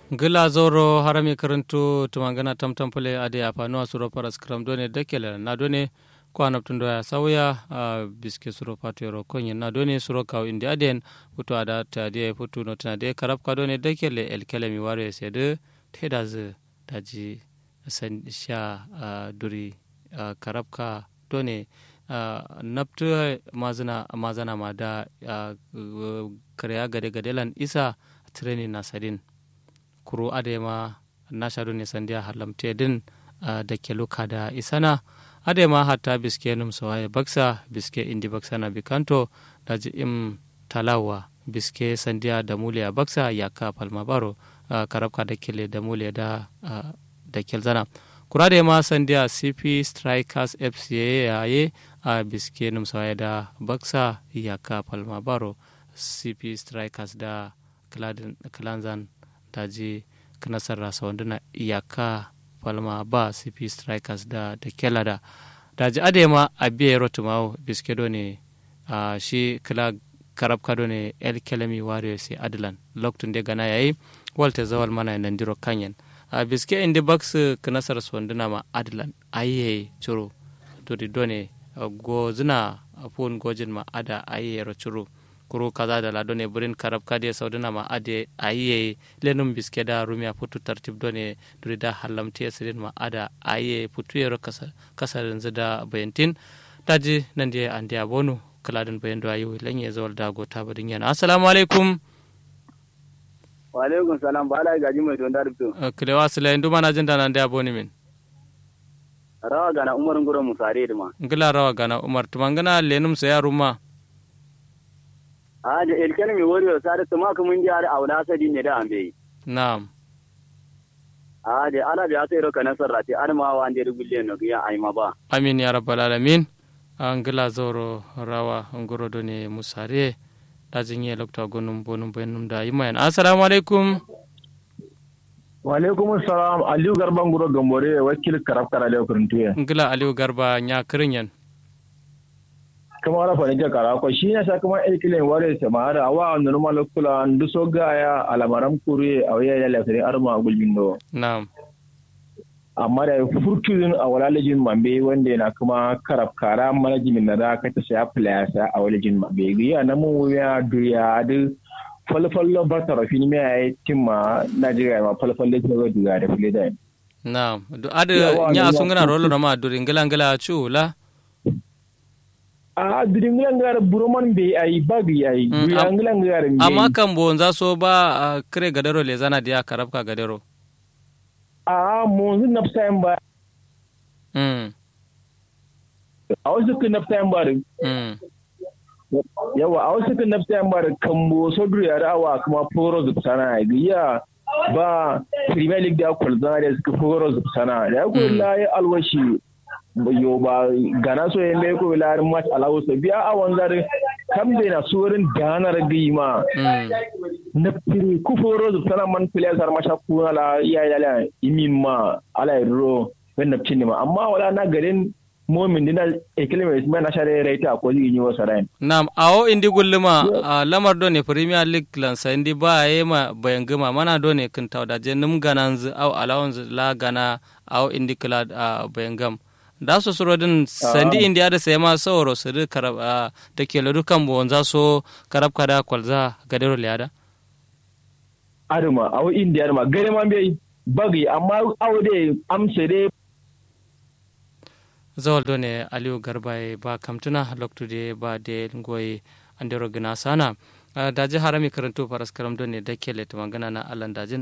gila zoro harami karantu tumangana tamtam pule ade apano asuro para skram done dekele na done ko anaptundo ya sauya a biske suro patero konye na done suro kaw indi aden puto ada ta de puto no tana de karab ka done dekele el kele mi ware sede teda ze daji san sha duri karab ka done naptu mazana mazana ma da karya gade gadelan isa training na sadin kuro adema na shaɗu ne sandiya halamte din da ke luka da isana adema hatta biske num sawaye baksa biske indi baksa na bikanto da ji im talawa biske sandiya da muliya baksa ya ka palma baro karabka da kele da muliya da da kelzana kura da ma sandiya cp strikers fca yaye a biske num sawaye da baksa ya ka palma baro cp strikers da kalanzan daji nasar rasa wanduna iyaka palma ba cp strikers da da kelada daji adema a biya rotu mawo biskedo ne a shi kila karab kado ne el kelemi wario si adlan loktun de gana yayi walte zawal mana nan diro kanyen a biske indi box knasar wanduna ma adlan aye churu to di done go zina fon gojin ma ada aye ro churu kuro kaza da lado ne burin karab kade saudana ma ade ayiye lenum biske da rumia putu tartib done duri da halamti asirin ma ada ayiye putu yero kasar kasar yanzu da bayantin daji nan da an da bonu kaladin bayan da ayi lanye zawal da gota badin yana assalamu alaikum wa alaikum salam ba ala gaji mai don darubto kilewa sila indu mana jin da nan da boni min rawa gana umar ngoro musare ma ngila rawa gana umar tumangana lenum sa yaruma a da elken mi wori o sare tuma ko mun jare awla sadi ne da ambe na'am a da ala da sai ro kana sarrati an ma wa ande rubulle no ya ai ma ba amin ya rabbal alamin angila zoro rawa ngoro do ne musare da jinye lokta gonum bonum benum da yimayan assalamu alaikum wa alaikum assalam aliyu garba ngoro gambore wakil karab kara da kuruntuye ngila aliyu garba nya kirinyan kama wala fani ja kara ko shi ne sa kuma ilkilen wale samara awa normal kula ndu so gaya alamaram kuri awya ya la fere arma gulbindo na'am amma da furtun a wala lejin mambe wanda yana kuma karab kara manajimin na da ka ta saya plasa a wala lejin mambe ya na mu ya duya du falfallo ba ta rafin me ay timma najeriya ma falfallo ke ga duya da fulida na'am do adu nya sungana rolo na ma duri ngala ngala chula a diringilangara buroman be ay bagi ay diringilangara be amma kan bonza so ba kire gadaro le zana dia karabka gadaro a monzu nafsa yan ba mm a wasu kan nafsa yan ba mm yawa a wasu kan nafsa yan ba kan bo so duri ya rawa kuma foro zubsana ya ba premier league da kwalzana da suka foro zubsana da ya kula ya alwashi yo ba gana so yin bai ko lar mat alawo so biya a wanzar kam de na surin danar gima na piri ku foro zu tana man players har masha ku ala ya ya la imin ma ala ro ben na cin ma amma wala na garin momin dina ekilme isma na share raita ko ji ni wasa ran nam awo indi gulluma lamar do ne premier league lan sa indi ba ye ma bayan gama mana do ne kin tawda je num ganan zu aw allowance la gana aw indi kala bayan gam da su surodin sandi india da sai ma sauro su da karab da ke ladu kan bon za so karab kada kwalza gadaro liada adama awo india ma gare ma bai bagi amma awo de amse de zawal do ne aliyu garba ba kamtuna loktude ba de ngoy andero gina sana da ji harami karanto faras karam do ne da ke le magana na alan dajin